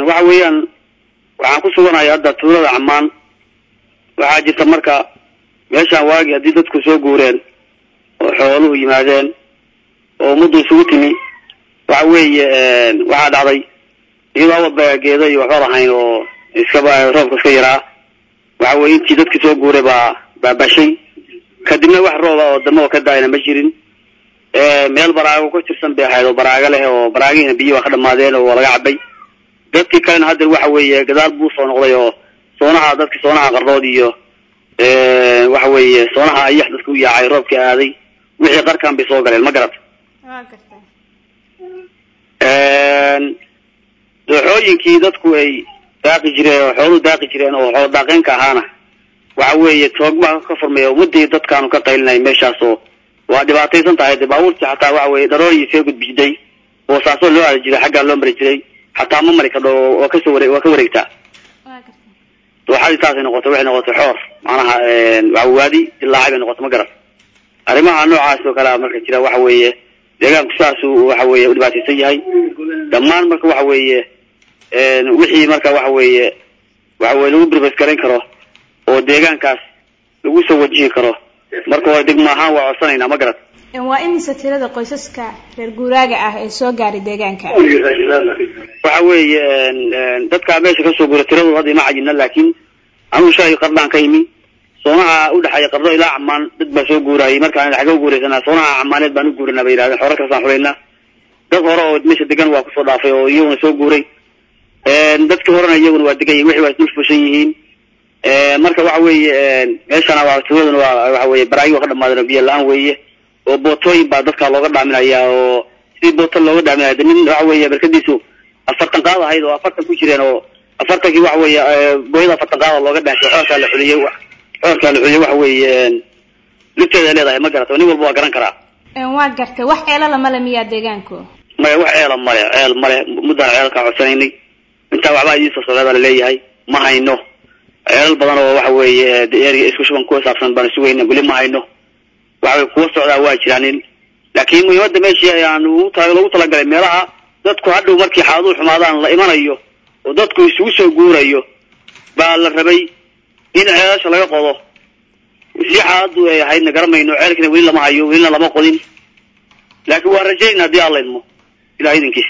waxa weeyaan waxaan ku suganahay hadda tuulada camaan waxaa jirta marka meeshaan waagi haddii dadku soo guureen oo xooluhu yimaadeen oo ummaddu isugu timi waxa weeye waxaa dhacday iyadoo awalba geedo iyo waxba lahayn oo iskaba roobka iska yaraa waxa weye intii dadkii soo guuray baa baabashay kadibna wax rooba oo damaba ka daayna ma jirin meel baraago ku tirsan bay ahayd oo baraago leh oo baraagihiina biyi waa ka dhamaadeen oo waa laga cabay dadkii kalena haddeer waxa weeye gadaal buu soo noqday oo soonaha dadkii soonaha qardood iyo waxa weeye soonaha ayax dadka u yaacay roobkii aaday wixii qarkan bay soo galeen ma garat waa gartay dooxooyinkii dadku ay daaqi jireen oo xooluhu daaqi jireen oo xoolo daaqeenka ahaana waxa weeye toogma ka furmaya ummadii dadkaanu ka qaylinay meeshaas oo waa dhibaataysan tahay de baabuurtii xataa waxa weye dharooryi iskaga gudbi jiray oo saasoo loo aadi jiray xaggaa loo mari jiray xataa ma mari kadho waa kasoo ware waa ka wareegtaa waa gartay dooxadii saasay noqotay waxay noqotay xoor macnaha waa waadi dilaacay bay noqotay ma garan arrimaha noocaas oo kalea marka jira waxa weeye deegaanku saasuu waxa weeye u dhibaataysan yahay dhammaan marka waxa weeye wixii marka waxa weeye waxa weye lagu birbas garayn karo oo deegaankaas lagu soo wajihi karo marka hore degmo ahaan waa codsanaynaa ma garat waa imise tirada qoysaska reer guuraaga ah ee soo gaaray deegaanka waxa weeye dadkaa meesha kasoo guura tiradooda hadda ima cayina laakiin anugu shalay qardaan ka imi soonaha udhexeeya qardo ilaa camaan dad baa soo guurayay markaan xagga u guuraysanaa soonaha camaaneed baan u guuranaa bay yidhahdeen xoolo kasaan xulaynaa dad hore oo meesha degan waa kusoo dhaafay oo iyaguna soo guuray dadkii horena iyaguna waa degan yihin wixii waa isdul fushan yihiin marka waxa weeye meeshana waa tuuladuna waa waxa weye baraagi waa ka dhamaadeen oo biyo la-aan weeye oo bootooyin baa dadka looga dhaaminaya oo sidii boota looga dhaaminaya de nin waxa weeye barkadiisu afartan qaad ahayd oo afartan ku jireen oo afartankii waxa weeye booyada afartan qaada looga dhaanshay xoorkaa la xuliyey xoorkaa la xuliyey waxa weeye lifteeda leedahay ma garata nin walba waa garan karaa waa gartay wax ceelala male miyaa deegaanku maya wax ceela male ceel male muddaan ceelkaa codsanaynay intaa waxbaa idiin soo socdaa baa laleeyahay ma hayno ceelal badan oo waxa weeye eriga isku shuban ku saabsan baan sugayna weli ma hayno waxa weye kuwa socdaa waa jiraanin laakiin muhiimadda meeshii ayaan ugu ta lagu talagalay meelaha dadku hadhow markii xaaladuu xumaadaan la imanayo oo dadku isugu soo guurayo baa la rabay in ceelasha laga qodo si xaaladu ay ahaydna garamayno ceelkina weli lama hayo welina lama qodin laakiin waa rajaynaa haddii alla idmo ilaah idinkiis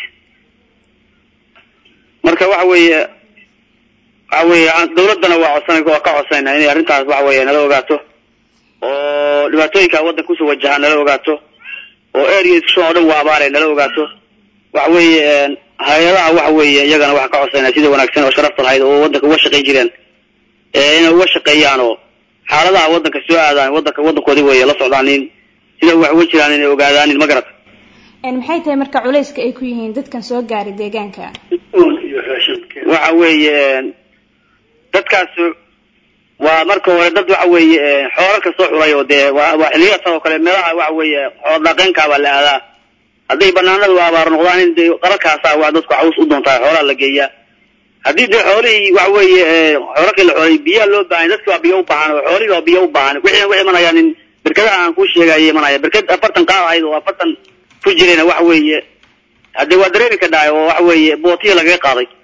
marka waxa weeye waxa weeye dawladdana waa codsan waa ka codsanayna inay arrintaas waxa weeye nala ogaato oo dhibaatooyinka waddanka kusoo wajahaan nala ogaato oo area iskushan oo dhan waa abaare nala ogaato waxa weeye hay-adaha waxa weeye iyagana waxaan ka codsanayna sida wanaagsan oo sharafta lahayd oo waddanka uga shaqayn jireen inay uga shaqeeyaan oo xaaladaha waddanka soo aadaan waddanka waddankoodii weeye la socdaanin sida wax uga jiraan inay ogaadaanin ma garata maxay tahay marka culayska ay ku yihiin dadkan soo gaaray deegaanka waxa weeye dadkaas waa marka hore dad waxa weeye xoolal soo xulay oo dee waa waa xiliyadaas oo kale meelaha waxa weeye xoolo dhaqeenkaa baa la aadaa hadday banaanadu abaar noqdaan in dee qararkaasa waa dadku caws u doontaa xoolaha la geeyaa haddii dee xoolihii waxa weeye xoolakii la xoolay biyaha loo baahan dadki waa biyo u baahan oo xoolihii waa biyo u baahan wixii waxay imanayaan in berkadaha aan ku sheegaya imanaya berkad afartan qaad ahayd oo afartan ku jirayna waxa weeye haddee waa dareeri ka dhahay oo waxa weeye bootiya lagaga qaaday